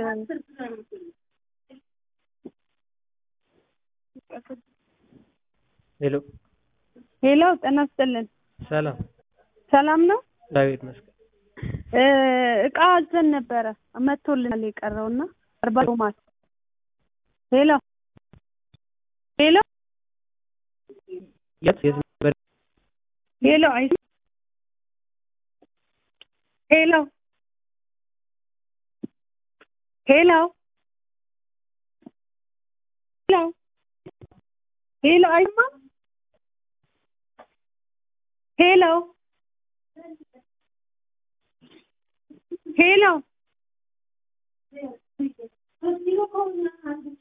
ሄሎ ሄሎ ጤና ይስጥልን። ሰላም ሰላም ነው? ዳዊት መስገን እ እቃ አዘን ነበረ መጥቶልናል የቀረውና አርባ ቶማስ ሄሎ ሄሎ የት የት ነበር? ሄሎ አይ ሄሎ ሄሎ ሄሎ ሄሎ አይማ ሄሎ ሄሎ